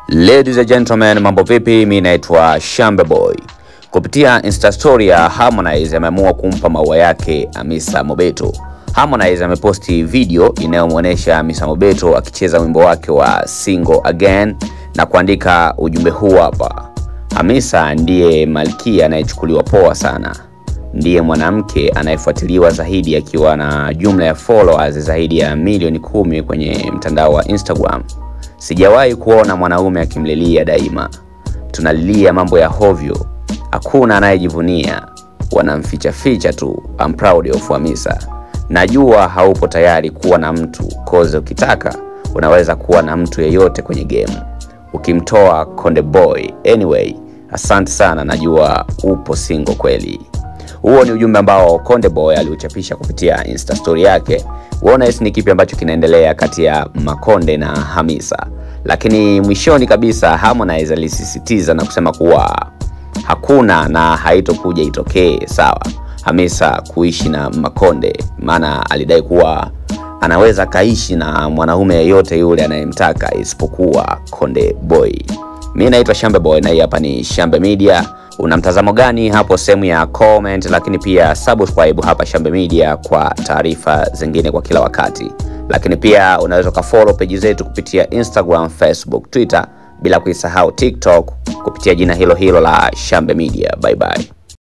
Ladies and gentlemen, mambo vipi? Mimi naitwa Shambe Boy. Kupitia Insta story ya Harmonize ameamua kumpa maua yake Hamisa Mobeto. Harmonize ameposti video inayomwonyesha Hamisa Mobeto akicheza wimbo wake wa Single Again na kuandika ujumbe huu hapa. Hamisa ndiye malkia anayechukuliwa poa sana. Ndiye mwanamke anayefuatiliwa zaidi akiwa na jumla ya followers zaidi ya milioni kumi kwenye mtandao wa Instagram. Sijawahi kuona mwanaume akimlilia daima. Tunalilia mambo ya hovyo, hakuna anayejivunia, wanamficha ficha tu. I'm proud of Hamisa. Najua haupo tayari kuwa na mtu koze, ukitaka unaweza kuwa na mtu yeyote kwenye game ukimtoa Konde Boy. Anyway, asante sana, najua upo single kweli. Huo ni ujumbe ambao Konde Boy aliuchapisha kupitia Insta story yake. Uone ni kipi ambacho kinaendelea kati ya Makonde na Hamisa, lakini mwishoni kabisa Harmonize alisisitiza na kusema kuwa hakuna na haitokuja itokee sawa Hamisa kuishi na Makonde, maana alidai kuwa anaweza kaishi na mwanaume yeyote yule anayemtaka isipokuwa Konde Boy. Mi naitwa Shambe Boy na hii hapa ni Shambe Media. Una mtazamo gani hapo sehemu ya comment, lakini pia subscribe hapa Shambe Media kwa taarifa zingine kwa kila wakati, lakini pia unaweza ukafollow peji zetu kupitia Instagram, Facebook, Twitter bila kuisahau TikTok kupitia jina hilo hilo la Shambe Media. Bye bye.